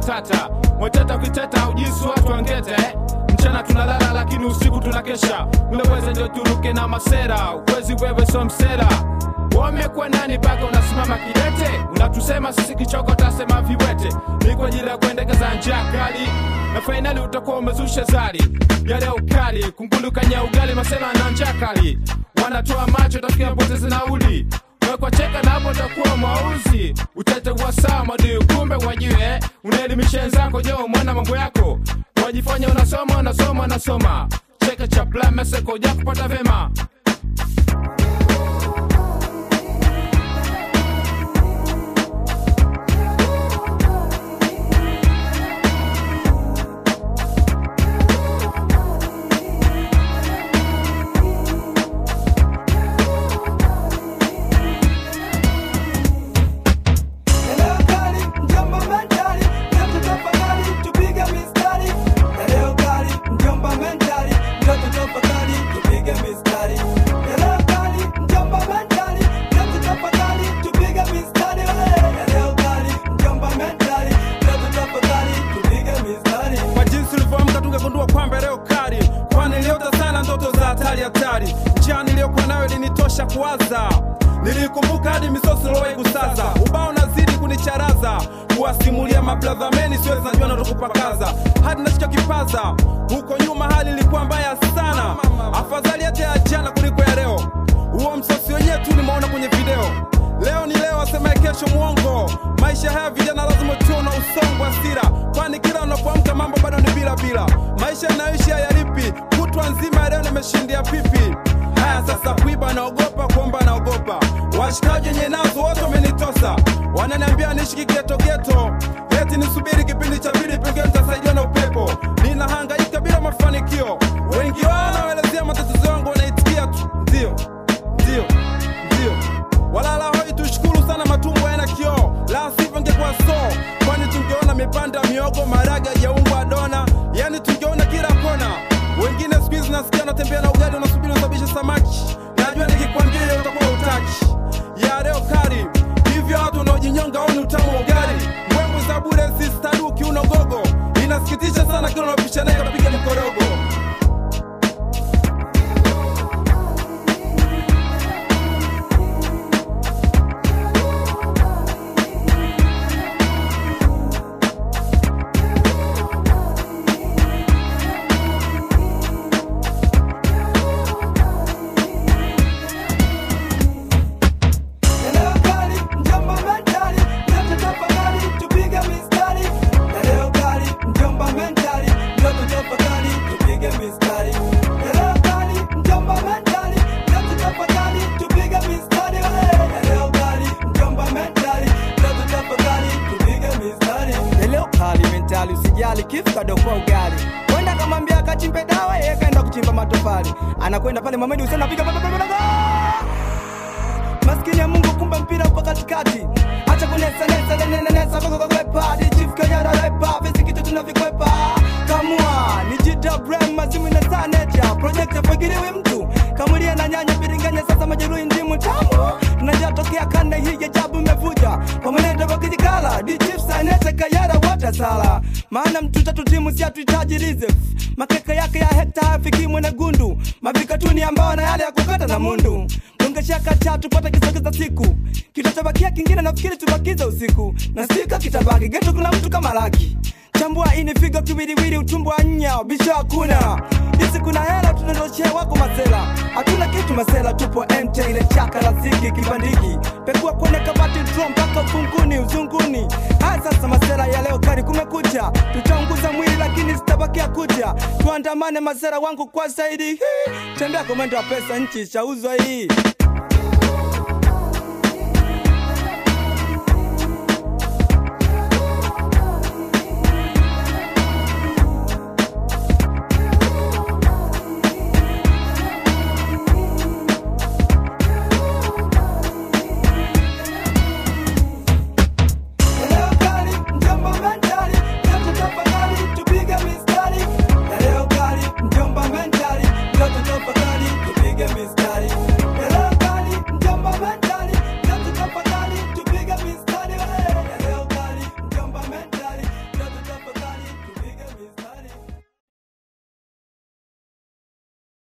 matata mweteta kuiteta ujisi watu wangete mchana tunalala lakini usiku tunakesha unaweza ndio turuke na masera uwezi wewe so msera wamekuwa nani mpaka unasimama kidete unatusema sisi kichoko tasema viwete ni kwa ajili ya kuendekeza njia kali na fainali utakuwa umezusha zari yale ukali kungulukanya ugali masela na njia kali wanatoa macho tafikia poteze nauli wekwa cheka na hapo takuwa mwauzi utete wa saa madui kumbe wajue unaelimisha wenzako je mwana mambo yako wajifanya unasoma unasoma unasoma cheka cha plameseko ja kupata vema Leo kali, mjomba mentali, mtoto tafadhali, tupige mistari. Leo kali, mjomba mentali, mtoto tafadhali, tupige mistari. Leo kali, mjomba mentali, mtoto tafadhali, tupige mistari. Leo kali, mjomba mentali, mtoto tafadhali, tupige mistari. kwa jinsi ulivyoamka tungegundua kwamba leo kali kwani niliota sana ndoto za hatari hatari njia niliyokuwa nayo ilinitosha kuwaza nilikumbuka hadi misosi lowai kusaza ubao nazidi kunicharaza kuwasimulia mabladhameni siwezi najua natokupakaza hadi nashika kipaza huko nyuma hali ilikuwa mbaya sana afadhali hata ya jana kuliko ya leo huo msosi wenyewe tu nimeona kwenye video leo ni leo asemaye kesho mwongo maisha haya vijana lazima tuwe na usongo wa sira kwani kila unapoamka mambo bado ni bila bila maisha yanayoishi hayalipi kutwa nzima ya leo nimeshindia pipi haya sasa kuiba naogopa kuomba naogopa washikaji wenye nazo wote wamenitosa wananiambia niishi kigetogeto eti nisubiri kipindi cha pili pengine nitasaidiwa na upepo ninahangaika bila mafanikio wengi wao wanaelezea matatizo yangu wanaitikia tu ndio ndio ndio walala hoi tushukuru sana matumbo yana kioo la sivyo ngekuwa so kwani tungeona mipanda miogo maraga jaungwa dona yani tungeona kila kona wengine siku hizi nasikia unatembea na ugali unasubiri usabishe samaki najua nikikwambia hiyo utakuwa utaki ya leo kari hivyo watu wanaojinyonga oni utamu wa ugali mbwembwe za bure sistaduki unogogo inasikitisha sana kila unapisha naye kapiga mkorogo Leo kali, mjomba mentali, mtoto tafadhali, tupige mistari. Leo kali, mjomba mentali, mtoto tafadhali, tupige mistari. Leo kali, mjomba mentali, mtoto tafadhali, tupige mistari. Leo kali, mjomba mentali, mtoto tafadhali, tupige mistari. Leo kali mentali, usijali kifu kadokoa ugali. Kwenda kamwambia kachimbe dawa, yeye kaenda kuchimba matofali. Anakwenda pale Mohamed Hussein anapiga maskini ya Mungu, kumbe mpira upo katikati. Acha kunesa nesa nene nesa koko kwepa di chief kayara repa visi kitu tunavikwepa kamua ni jita brand mazimu na saneja project afagiriwe mtu kamulia na nyanya biringanya sasa majeruhi ndimu tamu tunajatokea kanda hii ya jabu imevuja pamanenda wakijikala di chief saneja kayara wata sala maana mtu tatu timu si hatuhitaji reserve makeka yake ya hekta hafikimwe na gundu mavikatuni ambao na yale ya kukata na mundu tungeshaka cha tupate kisogeza siku kitachobakia kingine nafikiri tubakize usiku na sika kitabaki geto kuna mtu kama laki chambua ini figo kiwiliwili utumbo wa nya bisho hakuna hisi kuna hela tunadoshe wako masela hatuna kitu masela tupo mt ile chaka la ziki kibandiki pekua kwenye kabati dro mpaka ufunguni uzunguni haya sasa masela ya leo kari kumekucha tutaunguza mwili lakini zitabakia kucha tuandamane masela wangu kwa zaidi Hii, tembea komendo wa pesa nchi shauzwa hii